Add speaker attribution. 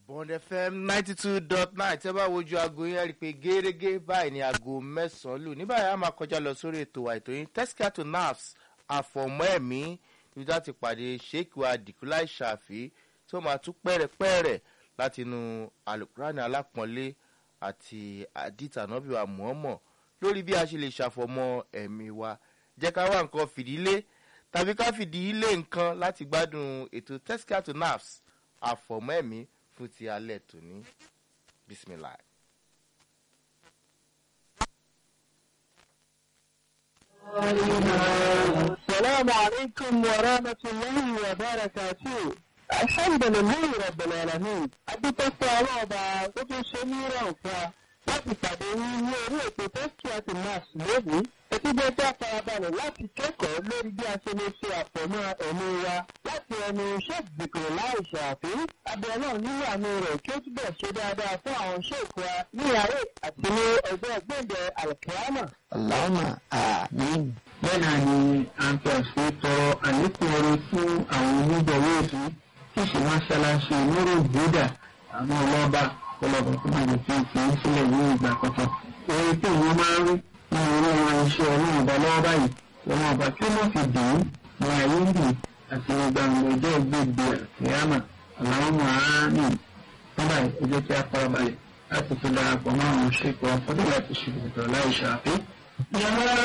Speaker 1: bond fm ninety two dot nine tẹ́ bá wojú aago yẹn rí i pé gẹ́gẹ́ báyìí ni aago mẹ́sàn-án lù ní báyìí a máa kọjá lọ sórí ètò wa ètò yín tesca to nafs àfọ̀mọ́ ẹ̀mí níbi tá a ti pàdé sheikh wa dìkúláì ṣàfi tí ó máa tún pẹ́rẹ́pẹ́rẹ́ láti inú alukurani alápọ̀nlé àti àdìtà nọ́bì wa mọ̀ọ́mọ̀ lórí bí a ṣe lè ṣàfọ̀mọ́ ẹ̀mí wa jẹ́ ká wá nǹkan fìdílé tàbí ká fìdílé nǹkan láti gbádùn ètò tesca to nafs àfọ̀mọ́ ẹ̀mí fún ti alẹ́ tòní bisimilahi.
Speaker 2: السلام عليكم ورحمة الله وبركاته الحمد لله رب العالمين adúpẹ́pẹ́ ọlọ́ọ̀bà tó tún ṣe ní ìrọ̀ǹfà láti pàdé yín ní orí ètò tẹ́sítì àti mass lónìí etí jẹ́ kí a farabalẹ̀ láti kẹ́kọ̀ọ́ lórí bí a ṣe lè ṣe àfọ̀mọ́ ẹ̀mí wa láti ẹnu sheikh zikiri láì ṣàfi abẹ́ náà nínú àmì rẹ̀ kí ó túbọ̀ ṣe dáadáa fún àwọn sheikh wa ní àárẹ̀ àti ní ọjọ́ gbẹ̀ndẹ̀ alkiyama.
Speaker 3: Allahumma àmín. Bẹ́ẹ̀ náà ni à ń fi àṣẹ tọrọ àlékún oore fún àwọn onígbọ̀wé ètò tí ṣe mọ́ṣáláṣí lórí ìgbéga àwọn ọlọ́ba ọlọ́ba tó máa lè fi fi ń sílẹ̀ ní ìgbà kankan. Oore tí ìwọ́n máa ń rí ní orí wọn iṣẹ́ ọlọ́run ọba lọ́wọ́ báyìí. Ọlọ́run ọba tí wọ́n fi dùn ún ní ayé ń dùn àti gbàgbọ́ ọjọ́ ìgbègbè ìyáàmà Allahumma àmín. Nígbà ẹ jẹ́ kí a farabalẹ̀ láti fi darapọ̀ mọ́ àwọn ṣèkọ̀ ọ̀fọ́dé láti ṣe ìgbìtọ̀ láì ṣàfihàn.